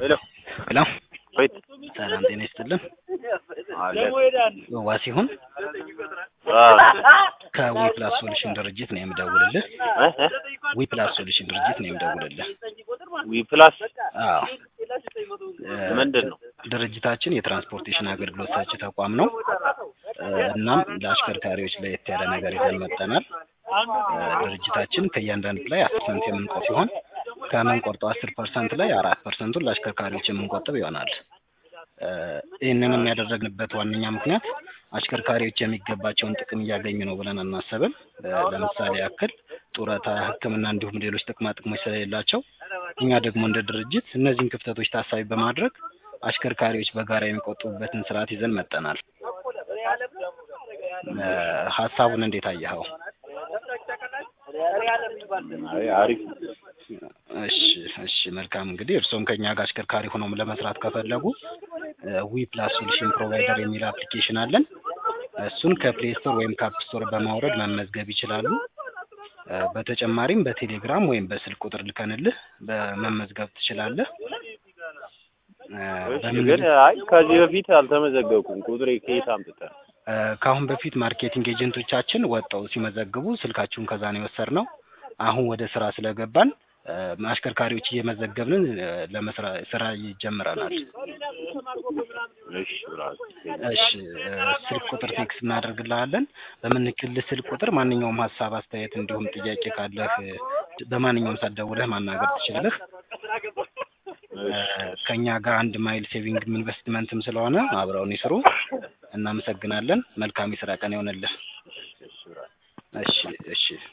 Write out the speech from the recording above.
ሄሎ ሄሎ ወይት ሰላም ጤና ይስጥልን። አለ ዋሲሁን አ ከዊ ፕላስ ሶሉሽን ድርጅት ነው የምደውልልህ። እ እ ዊ ፕላስ ሶሉሽን ድርጅት ነው የምደውልልህ። ዊ ፕላስ አዎ እ ምንድን ነው? ድርጅታችን የትራንስፖርቴሽን አገልግሎት ሰጪ ተቋም ነው። እ እናም ለአሽከርካሪዎች ለየት ያለ ነገር ይዘን መጥተናል። እ ድርጅታችን ከእያንዳንዱ ላይ አስር ፐርሰንት የምንቆጥ ሲሆን ከምንቆርጠው አስር ፐርሰንት ላይ አራት ፐርሰንቱን ለአሽከርካሪዎች የምንቆጥብ ይሆናል። እ ይህንንም ያደረግንበት ዋነኛ ምክንያት አሽከርካሪዎች የሚገባቸውን ጥቅም እያገኙ ነው ብለን አናሰብም። እ ለምሳሌ ያክል ጡረታ፣ ሕክምና እንዲሁም ሌሎች ጥቅማ ጥቅሞች ስለሌላቸው እኛ ደግሞ እንደ ድርጅት እነዚህን ክፍተቶች ታሳቢ በማድረግ አሽከርካሪዎች በጋራ የሚቆጥቡበትን ስርዓት ይዘን መጠናል። እ ሀሳቡን እንዴት አየኸው? አይ አሪፍ እሺ እሺ መልካም እንግዲህ እርስዎም ከኛ ጋር አሽከርካሪ ሆነው ለመስራት ከፈለጉ ዊ ፕላስ ሶሉሽን ፕሮቫይደር የሚል አፕሊኬሽን አለን። እሱን ከፕሌይ ስቶር ወይም ከአፕ ስቶር በማውረድ መመዝገብ ይችላሉ። እ በተጨማሪም በቴሌግራም ወይም በስልክ ቁጥር ልከንልህ በመመዝገብ ትችላለህ። እ እሺ በምን ግን አይ ከዚህ በፊት አልተመዘገብኩም። ቁጥሬ ከየት አምጥተህ? እ ከአሁን በፊት ማርኬቲንግ ኤጀንቶቻችን ወጥተው ሲመዘግቡ ስልካችሁን ከዛ ነው የወሰድነው። አሁን ወደ ስራ ስለገባን እ አሽከርካሪዎች እየመዘገብንን እ ለመስራ ስራ ይጀምረናል። እሺ ብራስ እሺ እ ስልክ ቁጥር ቴክስት እናደርግልሃለን። በምንልክልህ ስልክ ቁጥር ማንኛውም ሀሳብ፣ አስተያየት እንዲሁም ጥያቄ ካለህ እ በማንኛውም ሰዓት ደውለህ ማናገር ትችላለህ። እ ከእኛ ጋር አንድ ማይል ሴቪንግ ኢንቨስትመንትም ስለሆነ አብረውን ይስሩ። እናመሰግናለን። መልካም የስራ ቀን ይሆንልህ። እሺ ብራስ እሺ እሺ